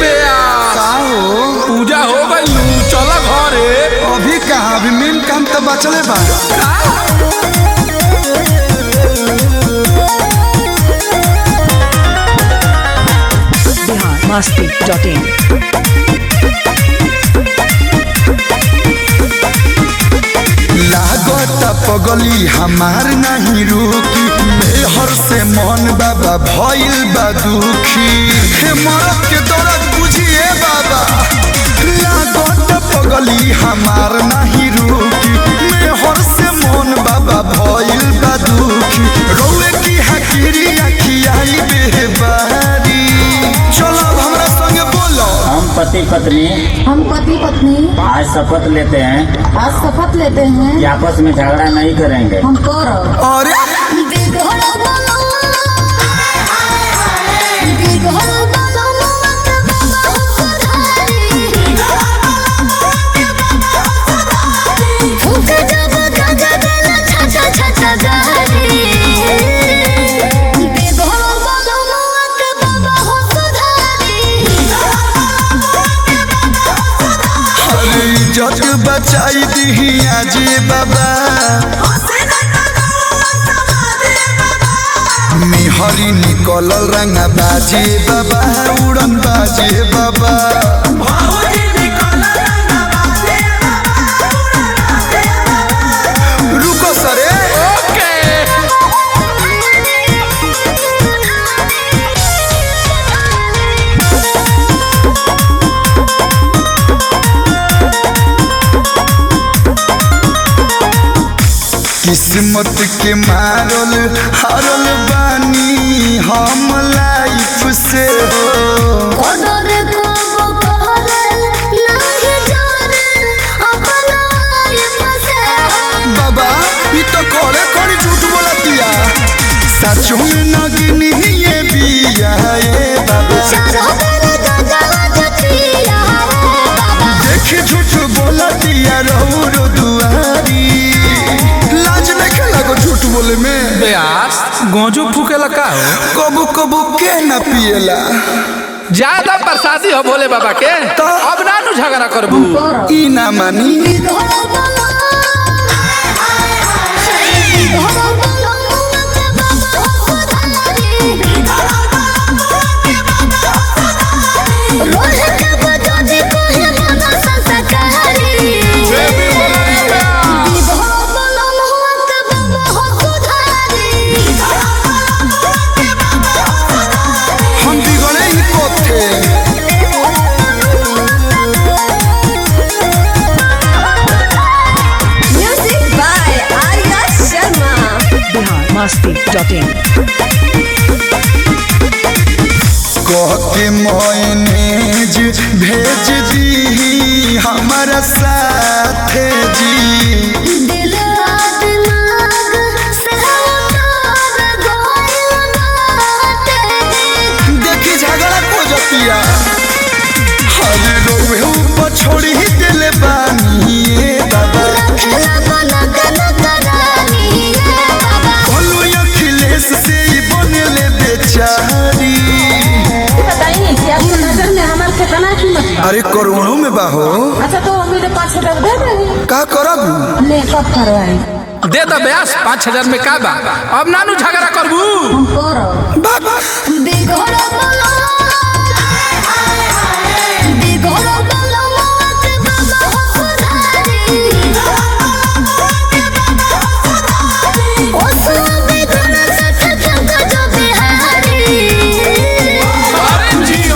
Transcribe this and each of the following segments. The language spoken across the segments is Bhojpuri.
बेया का हो पूजा हो गई चल घरे अभी कहा अभी मेन काम तो बचले बा बिहार मस्ती डॉट इन लागत पगली हमार नहीं रुकी मेहर से मन बाबा भइल बा दुखी हे मरद के दर्द बुझिए बाबा लागत पगली हमार नहीं रुकी मेहर से मन बाबा भइल बा दुखी रोए की हकीरी अखियाई बेबारी चलो अब हमरा संगे बोलो हम पति पत्नी हम पति पत्नी आज शपथ लेते हैं आज शपथ लेते हैं कि आपस में झगड़ा नहीं करेंगे हम कर अरे अरे इज्जत बचाई दी आजे बाबा मिहरी निकलल रंगा बाजे बाबा उड़न बाजे बाबा रुको सरे ओके किस्मत के मारल हारल बानी हम लाइफ से हो बाबा ई तो कोड़े कोड़ी झूठ बोला दिया सचो में नगनी ये बिया ए बाबा देख झूठ बोला दिया रहू रो दुआरी लाज नहीं लगो झूठ बोले में बेयास गोजू फूकेला का हो कबू कबू के न पिएला ज्यादा प्रसादी हो भोले बाबा के तो? अब ना नु झगड़ा करबू ई ना मानी हम बिगड़े ही कोथे बिहार मस्ती डॉट इन कह के मैनेज भेज दी हमारा साथ जी देखी झगड़ा को जतिया हरे रोवे ऊपर छोड़ी ही दिल बानी ए बाबा बोलो अखिलेश से ही बनले बेचारी बताइए कि आपकी नजर में हमारे कितना कीमत बा अरे करोड़ों में बाहो अच्छा तो मेरे पाँच हजार दे देंगे का करब ले कब करवाई दे दो बेयास पाँच हजार में का बा अब ना नु झगड़ा करबू हम कर बाबा अरे जियो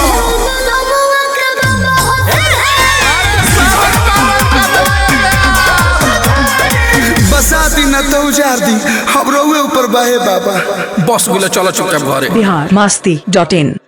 बसा दी न तो उजार दी हम रोवे ऊपर बाहे बाबा बस गुलो चलो चुपचाप घरे बिहार मस्ती डॉट इन